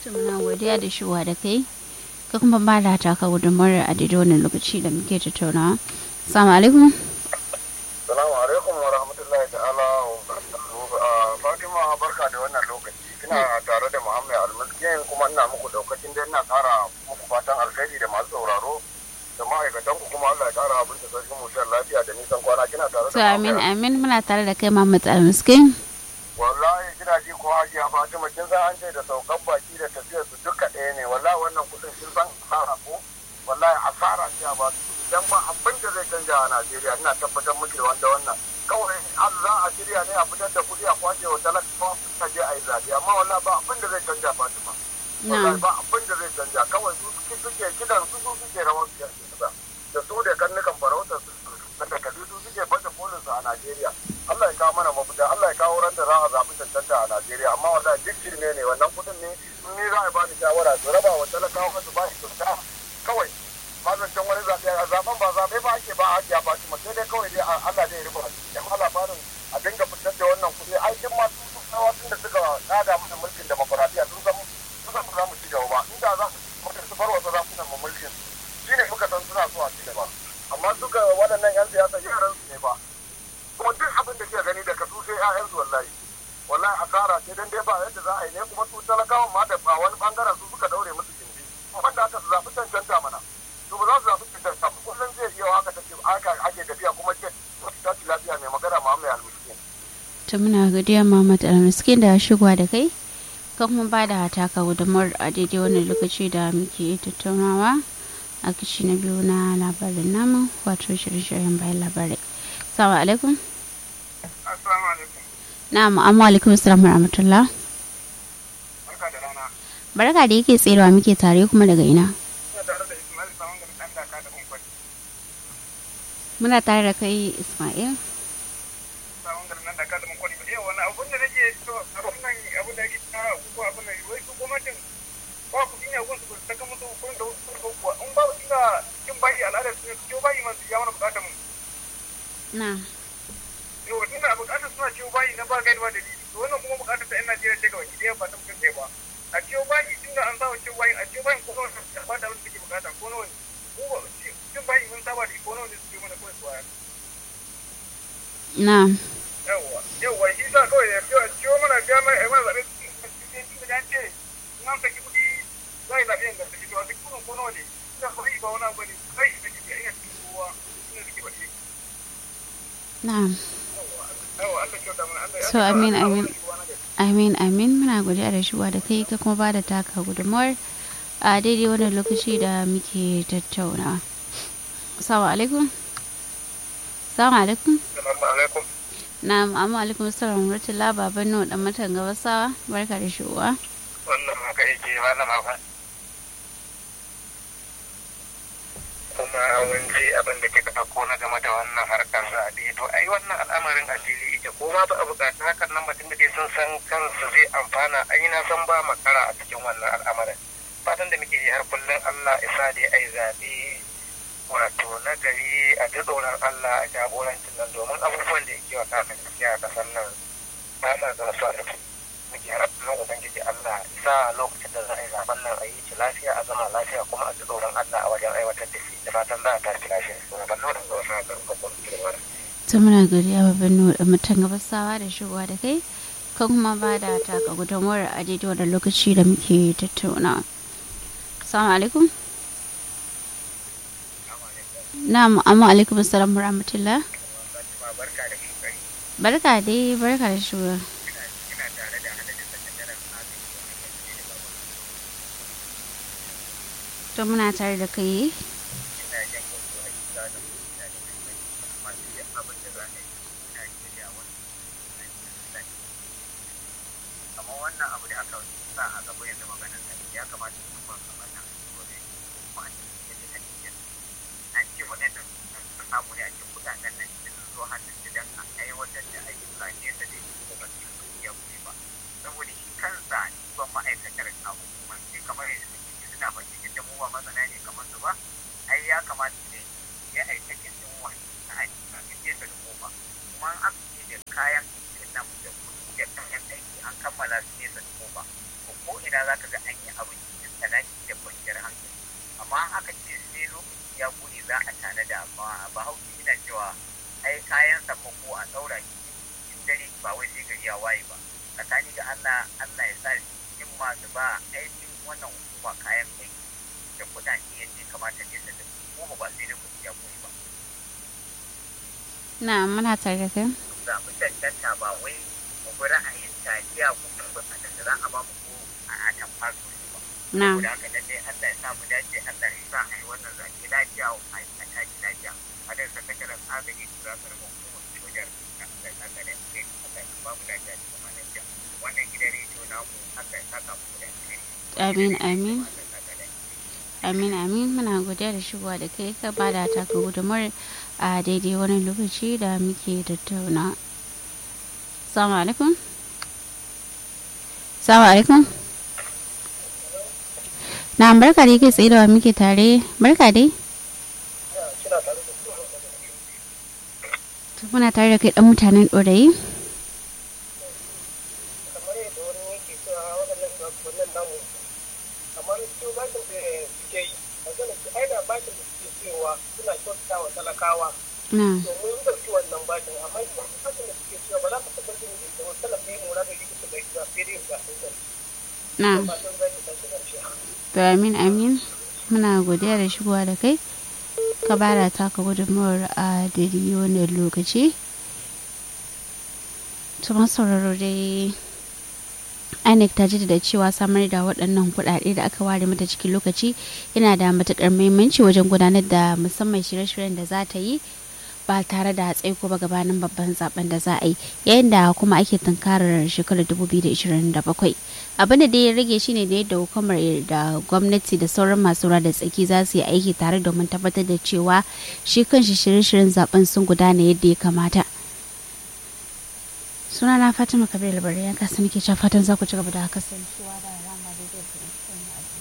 muna godiya da shiwa da kai ka kuma ba da taka gudunmawar a daidai wannan lokaci da muke tattaunawa salamu alaikum salamu alaikum wa rahmatullahi ta'ala wa barakatuhu fatima barka da wannan lokaci kina tare da muhammad almaskin kuma ina muku daukacin da ina kara muku fatan alkhairi da masu sauraro da ma'aikatan ku kuma Allah ya kara abin da sarkin mu lafiya da nisan kwana kina tare to da amin amin muna tare da kai Muhammad almiskin wallahi kina ji ko hajiya fatima kin san an ce da saukan baki da tafiyar su duka ɗaya ne wallahi wannan kudin kin san asara ko wallahi asara ce ba dan ba abin da zai canja a Najeriya ina tabbatar miki da wanda wannan kawai an za a shirya ne a fitar da kuɗi a kwace wa talakawa a je a yi zaɓe amma wallahi ba abin da zai canja Fatima wallahi ba abin da zai canja kawai su suke suke kidan su su suke rawar su yanzu da da su da karnukan farautar su da takardu su suke baje kolin su a Najeriya Allah ya kawo mana mafita Allah ya kawo ran da za a zaɓi cancanta a Najeriya amma wallahi duk shirme ne wannan kuɗin ne in ni za a ba ni shawara su raba wa talakawa su ba shi kyauta kawai mazancin wani zaɓe a zaɓen ba zaɓe ba ake ba hajiya ba shi sai dai kawai dai Allah zai rufe ya kuma labarin a dinga fitar da wannan kuɗi ai duk ma su tsawa tun da suka tsada mana mulkin demokuraɗiyya sun san sun san za mu ci gaba ba inda za mu su bar wasu zakunan mu mulkin shi ne muka san suna so a ci gaba amma suka waɗannan 'yan siyasa yaran su ne ba kuma duk abin da ke gani daga su sai 'ya'yansu wallahi wallahi asara ce dan dai ba yadda za a yi ne kuma su talakawan ma da wani bangaren su suka daure musu gindi wanda aka zaɓi cancanta mana to ba za su zaɓi cancanta ba kullum zai iya haka take haka ake tafiya kuma ce ta ci lafiya mai magana ma mai almiskin to muna godiya Muhammad almiskin da shigowa da kai ka kuma ba da taka gudunmawar a daidai wannan lokaci da muke tattaunawa a kishi na biyu na labarin namu wato shirye-shiryen bayan labarai salamu alaikum assalamu alaikum na'am amma alaikum assalam wa rahmatullah barka da rana barka da yake tserewa muke tare kuma daga ina ina tare da Ismail Saman ga dan daka da kun kwani muna tare da kai Ismail Saman ga dan daka da kun kwani eh wannan abun da nake so abun nan abun da ake ta ko abun nan wai su gwamnatin ba ku dinya gun su ta kama su kun da su ko kuwa in ba ina kin bai al'ada su ne ko bai man su ya mana bukatar mu na yau tunda bukatar suna ciwo bayi na ba gani ba dalili to wannan kuma bukatar ta yan Najeriya ce gaba ki ba ta mutum ba a ciwo bayi tunda an saba ciwo bayi a ciwo bayi ko nawa ne ba da wanda take bukata ko nawa ne ko ba ciwo bayi mun saba da ko nawa ne su mana kawai suwa na yawa yawa shi sa kawai ya ciwo ciwo mana biya mai ai mana zabe tunda ya ce in an saki kuɗi za yi zaɓe ga saki to a saki kuɗin ko nawa ne ina ba yi ba wani abu ne kai da ke ina cikin kowa ina da ke baɗi na yawa Allah kyauta mana Allah So, amin, amin. Allah amin amin muna godiya da shigowa da kai ka kuma ba da taka gudunmawar a daidai wannan lokaci da muke tattaunawa assalamu alaikum assalamu alaikum Assalamu alaikum. na'am amma alaikum assalam wa rahmatullah baban nuwa dan matan gabasawa barka da shigowa wannan haka yake wannan haka kuma mun ji abin da kika ɗauko na game da wannan harkar zaɓe to ai wannan al'amarin asiri ita ko ma ba a buƙaci hakan nan mutum da dai sun san kansu zai amfana ai na san ba makara a cikin wannan al'amarin fatan da muke yi har kullum Allah isa dai ai zaɓe wato na gari a ji tsoron Allah a jagorancin nan domin abubuwan da yake wa kafin gaskiya a ƙasar nan ba ma zama su a ciki muke rabbin ubangiji Allah sa lokacin da za a yi zaben nan a yi ci lafiya a zama lafiya kuma a ji tsoron Allah a wajen aiwatar da shi da fatan za a tashi lafiya to ban nuna ga wasu haka ga kuma kirma ta muna godiya baban nuwa dan matan gabasawa da shigowa da kai ka kuma ba da taka gudunmawar a daidai wannan lokaci da muke tattaunawa assalamu alaikum na'am amma alaikum assalam wa rahmatullah Fatima barka da kokari barka dai barka da shigowa ina tare da hadadin sakataren agaji to muna tare da kai ina jan wasu hakika da ina da muhimmanci amma duk abin da za a yi ina shirya wani amma wannan abu da aka sa a gaba yanzu maganar sa ya kamata su kuma kamar nan gobe kuma a cikin da take an ce waɗannan sun samu ne a cikin kuɗaɗen nan sun zo hannun su don a aiwatar da ayyuka ne da zai kuma su iya kuɗi ba saboda shi kansa ban ma'aikatar a hukumar ce kamar yanzu suke suna ba cikin da mu ba masana ne kamar su ba ai ya kamata ne ya aikakin din wani na aiki a cikin da kofa kuma an aka da kayan nan da kuɗi da kayan aiki an kammala su nesa da kofa ko ina za ka ga an yi a ɗaura shi in dare ba wai sai gari ya waye ba tsakani da Allah Allah ya sa in masu ba aikin wannan hukuma kayan aiki da kuɗaɗe yadda ya kamata ne su da kuma ba sai da kuɗi ya koyi ba. na muna tare da kai Za mu cancanta ba wai mu bi ra'ayin taliya ko kuma a da za a ba mu ko a tamfa su ba. na Saboda haka lallai Allah ya sa mu dace Allah ya sa a yi wannan zaki lafiya a yi a tashi lafiya. A da sakataren agaji tura karfin hukumar sojar da Allah ya saka da ke Allah ya ba mu lafiya da kuma lafiya. Wannan gidan rediyo namu Allah ya saka mu da alheri. amin amin Allah ya saka da alheri. amin amin muna godiya da shigowa da kai ka bada taka gudumar a daidai wani lokaci da muke tattauna salamu alaikum salamu alaikum na barka dai kai tsaye da wa muke tare barka dai To, muna tare da kai dan mutanen ɗorayi kamar yadda wani yake cewa waɗannan shugabannin namu kamar su bashin da suke yi a ganin su aina bashin da suke cewa suna kyautata wa talakawa na domin ɗauki wannan bashin amma shi bashin da suke cewa ba za ka taɓa jin da wasu talafi yin mura da yake su bai zuwa sai dai ga sun gani na fatan zai ta tashi ƙarshe to amin amin muna godiya da shigowa da kai ka bada taka gudunmawar a daidai wannan lokaci tuma sauraro dai inec ta da cewa samar da waɗannan kuɗaɗe da aka ware mata cikin lokaci yana da matuƙar muhimmanci wajen gudanar da musamman shirye-shiryen da za ta yi ba tare da tsaiko ba gabanin babban zaben da za a yi yayin da kuma ake tunkarar shekarar 2027 abin da dai ya rage shine da yadda hukumar da gwamnati da sauran masu ruwa da tsaki za su yi aiki tare domin tabbatar da cewa shi kanshi shirye-shiryen zaben sun gudana yadda ya kamata suna na fatima kabir labarai ya kasa nake cewa fatan za ku ci gaba da kasancewa da rama da zai